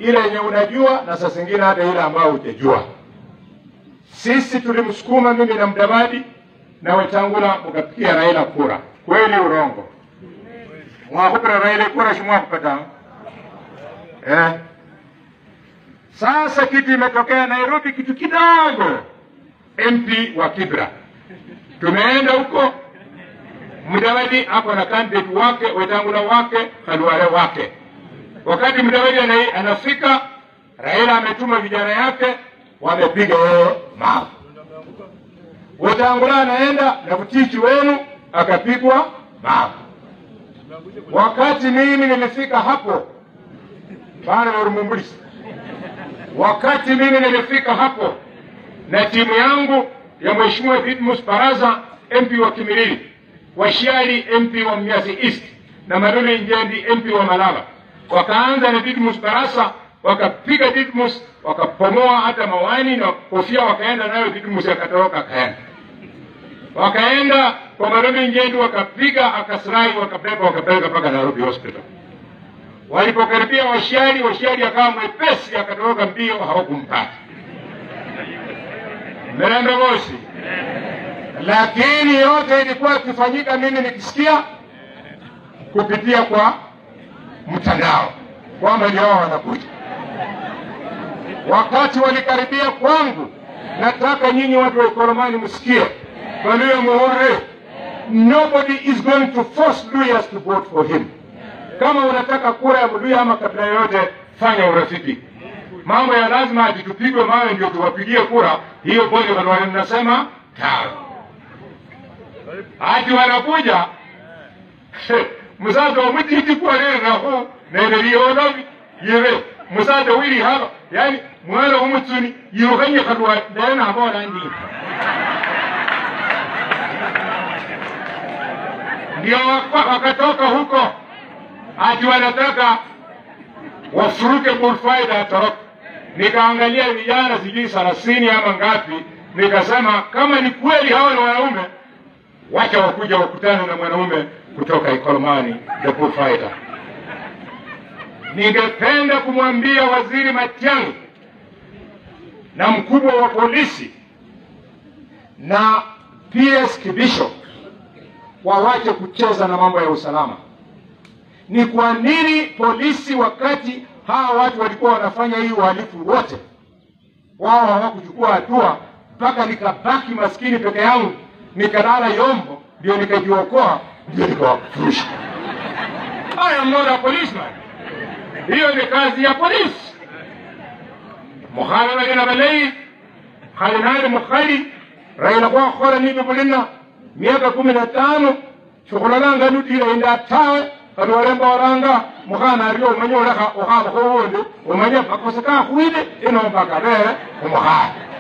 ile yenye unajua na saa zingine hata ile ambayo hujajua. Sisi tulimsukuma mimi na Mdavadi na Wetangula mkapigia Raila kura, kweli urongo? Mwakupira Raila kura shimwakupata eh? Sasa kitu imetokea Nairobi, kitu kidogo, MP wa Kibra tumeenda huko, Mudavadi ako na candidate wake, Wetangula wake, Khalwale wake. Wakati Mudavadi ana- anafika, Raila ametuma vijana yake, wamepiga yeye mawe. Wetangula anaenda na mtichi wenu akapigwa mawe. Wakati mimi nilifika hapo bana Warumumbulisi, wakati mimi nilifika hapo na timu yangu ya Mheshimiwa Didmus Baraza MP wa Kimilili, Washiali MP wa Mnyasi East na Madole Njendi MP wa Malaba, wakaanza na Didmus Barasa, wakapiga Didmus, wakapomoa hata mawani na kofia, wakaenda nayo Didmus akatoroka akaenda wakaenda kwa Madole Njendi, wakapiga akasirai, wakabeba wakapeleka mpaka Nairobi Hospital. Walipokaribia Washiali, Washiali akawa mwepesi, akatoroka mbio, hawakumpata Mirembe Moshi. Lakini yote ilikuwa ikifanyika, mimi nikisikia kupitia kwa mtandao kwamba ndio hao wanakuja. Wakati walikaribia kwangu, nataka nyinyi watu wa Ikolomani msikie, Baluya Muhore, nobody is going to force Luyas to vote for him. Kama unataka kura ya Mluya ama kabila yoyote, fanya urafiki. Mambo ya lazima ati tupigwe mawe ndio tuwapigie kura, hiyo bonge Khalwale mnasema tawe. Ati wanakuja musaza omutiti kwareraho nererionovi yire musaza wiri haba yani mwana w'umutsuni yirukanye Khalwale naye nabora ndi ndio waka- wakatoka huko ati wanataka wafuruke Burfaida atoroke. Nikaangalia vijana sijui thelathini ama ngapi, nikasema kama ni kweli hawa ni wanaume, wacha wakuja wakutane na mwanaume kutoka Ikolomani, the Burfaida. Ningependa kumwambia Waziri Matiang'i na mkubwa wa polisi na PS Kibisho wawache kucheza na mambo ya usalama. Ni kwa nini polisi, wakati hawa watu walikuwa wanafanya hii uhalifu wote, wao hawakuchukua hatua mpaka nikabaki maskini peke yangu, nikalala Yombo, ndio nikajiokoa, ndio nikawafurusha. I am not a policeman. Hiyo ni kazi ya polisi. mukhana bagena balayi khali nali mukhali raila khwakhola nibyo bulina miaka kumi na tano shikhulalanga nutila inda tawe kati walemba waranga mukhana ario umanye olekha ukhabakho wundi umanye makosa kakhwile ino mpaka bele umukhana